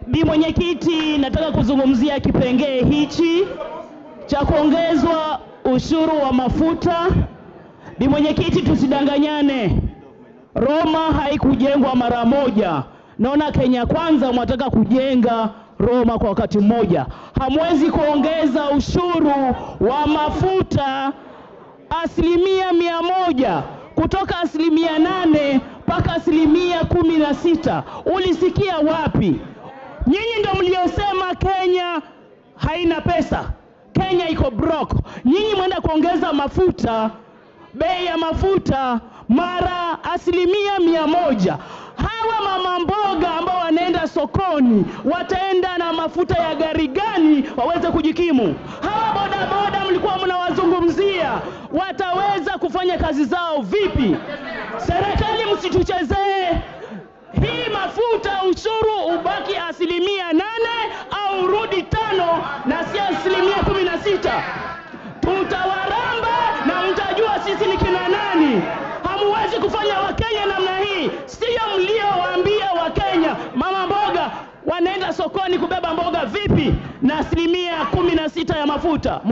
Bi Mwenyekiti, nataka kuzungumzia kipengee hichi cha kuongezwa ushuru wa mafuta. Bi Mwenyekiti, tusidanganyane, Roma haikujengwa mara moja. Naona Kenya Kwanza mwataka kujenga Roma kwa wakati mmoja. Hamwezi kuongeza ushuru wa mafuta asilimia mia moja kutoka asilimia nane mpaka asilimia kumi na sita. Ulisikia wapi? Nyinyi ndio mliosema Kenya haina pesa, Kenya iko broke. Nyinyi mwenda kuongeza mafuta, bei ya mafuta mara asilimia mia moja. Hawa mama mboga ambao wanaenda sokoni wataenda na mafuta ya gari gani waweze kujikimu? Hawa bodaboda mlikuwa mnawazungumzia wataweza kufanya kazi zao vipi? Serikali, msituchezee hii mafuta. Ushuru ubaki asilimia nane au urudi tano na si asilimia kumi na sita. Tutawaramba na mtajua sisi ni kina nani. Hamuwezi kufanya Wakenya namna hii, siyo mliowaambia Wakenya. Mama mboga wanaenda sokoni kubeba mboga vipi na asilimia kumi na sita ya mafuta?